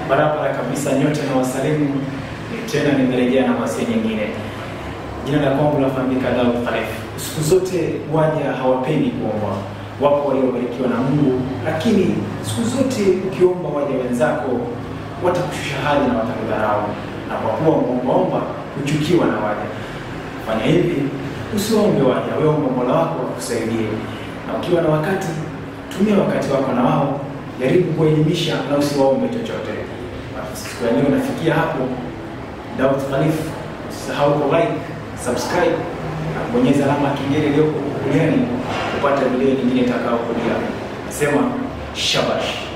Barabara kabisa, nyote na wasalimu Ni tena, nimerejea na wasia nyingine. Jina la kwangu lafahamika Daud Khalif. Siku zote waja hawapendi kuomba, wapo waliobarikiwa na Mungu, lakini siku zote ukiomba waja wenzako watakushusha hadhi na watakudharau, na kwa kuwa umeombaomba huchukiwa na waja. Fanya hivi, usiwaombe waja, wewe omba Mola wako akusaidie, na ukiwa na wakati tumia wakati wako na wao, jaribu kuelimisha na usiwaombe chochote. Siku ya leo nafikia hapo. Daud Khalif, usisahau ku like, subscribe na kubonyeza alama ya kengele iliyoko kuliani kupata video nyingine itakayokuja. Nasema shabash.